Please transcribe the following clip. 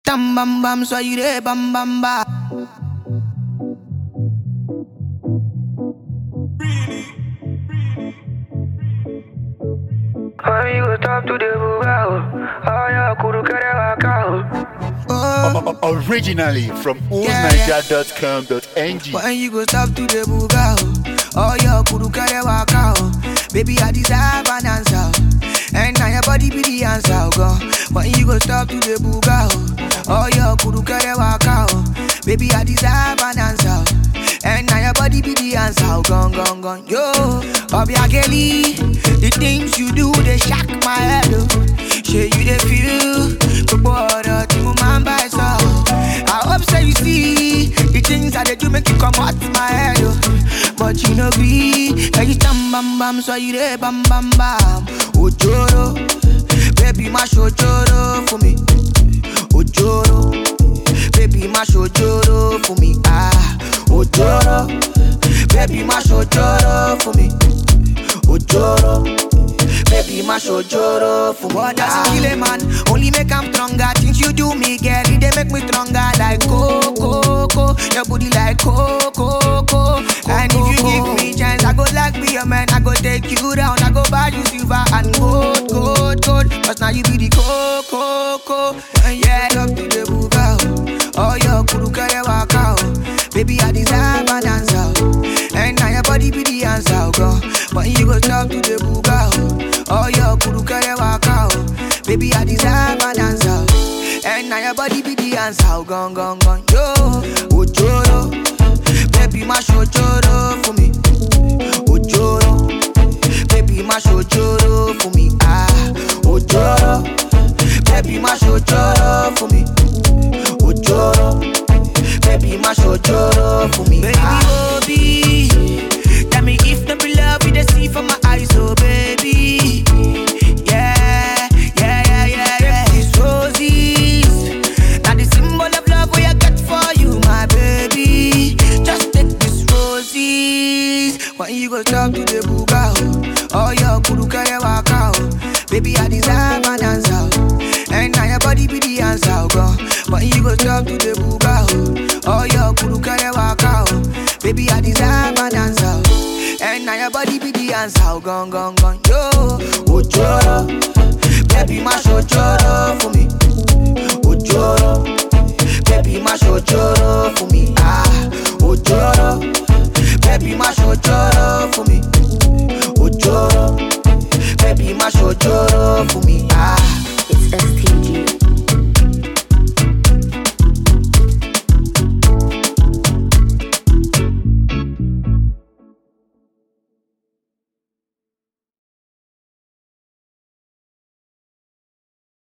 Tam bam bam, so you there bam bam ba. Amigo, top to the bugao. Aya, kuru kere wakao. Oh, Originally from Yeah, yeah. oldniger.com.ng. when you go stop to the buga oh, oh your kuru kare waka oh. Baby, I deserve an answer. oh. And now your body be the answer, oh, God. When you go stop to the buga oh, oh your kuru kare waka oh. Baby, I deserve an answer. oh. And now your body be the answer, oh, gone, gone, gone. Yo, Obiageli, the things you do, they shock my head, oh. Shey you dey feel, gbogbo ọ̀rọ̀ tí mo máa ń bá ẹ sọ. I hope say you see the things I dey do make you comot my head o. But you no gree, ẹyin tán bam bam sọ you dey bam bam bam. Òjòrò, baby má ṣòjòrò fún mi. Òjòrò, baby má ṣòjòrò fún mi. Ah, òjòrò, baby má ṣòjòrò fún mi. Òjòrò. Baby, my shojoro for what does it kill a man? Only make I'm stronger. Things you do me, girl, it they make me stronger. Like coco, coco, your booty like coco, coco. And if you give me chance, I go like be your man. I go take you down. I go buy you silver and gold, gold, gold. Cause now you be the coco, coco. And yeah, up to the buga. Oh, your kuru kare waka. oh. Baby, I deserve an answer. oh. And now your body be the answer, oh, girl. But you go talk to the buga, oh. Oh, your kuru kare waka, oh. Baby, I deserve an answer. oh. And now your body be the answer, oh, gone, gone, gone. Yo, ojoro. Baby, my shojoro for me. Ojoro. Baby, my shojoro for me. Ah, ojoro. Baby, my shojoro for me. Ojoro. Baby, my shojoro for me. Baby, Ah. Obi. Tell me if the be love you dey see from my eyes, oh baby. Yeah, yeah, yeah, yeah, yeah. These roses, now the symbol of love we I got for you, my baby. Just take these roses. When you go talk to the buga, oh, oh your kuru kare waka, oh. Baby, I deserve an answer, oh. and now your body be the answer, oh God. When you go talk to the buga, oh, oh your kuru kare waka, oh. Baby, I deserve an answer, oh. and now your body be the answer, oh gone, gone, gone, yo. Ojoro, baby, my shojoro for me.